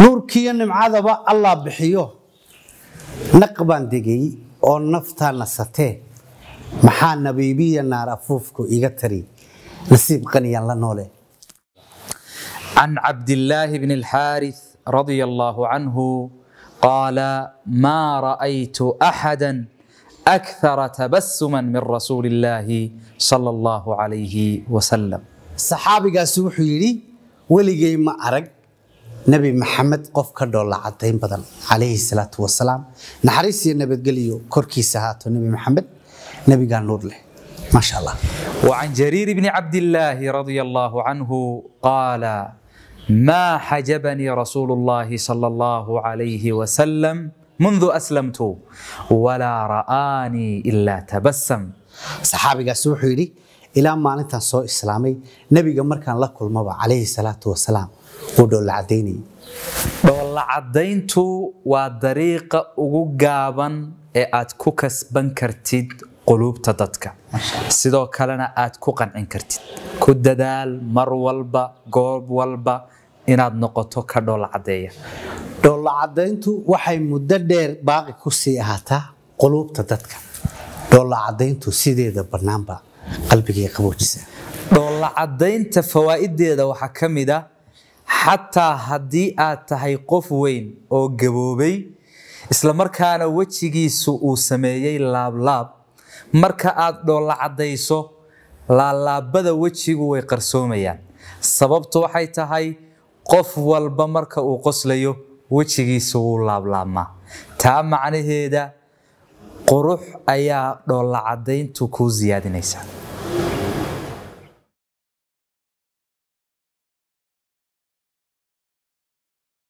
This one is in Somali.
nuurkiiyo nimcadaba allah bixiyo naq baan degay oo naftaa nasatee maxaa nabiibiya naar afuufku iga tari nasiib qaniyaan la noole عن عبد الله بن الحارث رضي الله عنه قال ما رأيت أحدا أكثر تبسما من رسول الله صلى الله عليه وسلم saxaabigaasi wuxuu yidhi weligay ma arag nebi maxamed qof ka dhoolla cadayn badan calayhi salaatu wasalaam naxariis iyo nabadgelyo korkiisa haato nebi maxamed nebigaa nuur leh maasha allah وعن جرير بن عبد الله رضي الله عنه قال ما حجبني رسول الله صلى الله عليه وسلم منذ أسلمت ولا رآني إلا تبسم saxaabigaasi wuxuu yidhi ilaa maalintan soo islaamay nebiga markaan la kulmaba calayhi salaatu wasalaam wuu dhoolla cadaynayay dhoolla caddayntu waa dariiqa ugu gaaban ee aad ku kasban kartid quluubta dadka sidoo kalena aad ku qancin kartid ku dadaal mar walba goob walba inaad noqoto ka dhoolla caddeeya dhoolla cadayntu waxay muddo dheer baaqi ku sii ahaataa quluubta dadka dhoolla cadayntu sideeda bannaanba qalbigay qaboojisa dhoolla caddaynta fawaa'ideeda waxaa ka mid a xataa haddii aad tahay qof weyn oo gaboobay islamarkaana wejigiisu uu sameeyey laablaab marka aad dhoolla caddayso laalaabada wejigu way qarsoomayaan sababtu waxay tahay qof walba marka uu qoslayo wejigiisu wuu laablaabmaa taa macnaheeda qurux ayaa dhoolla caddayntu kuu siyaadinaysaa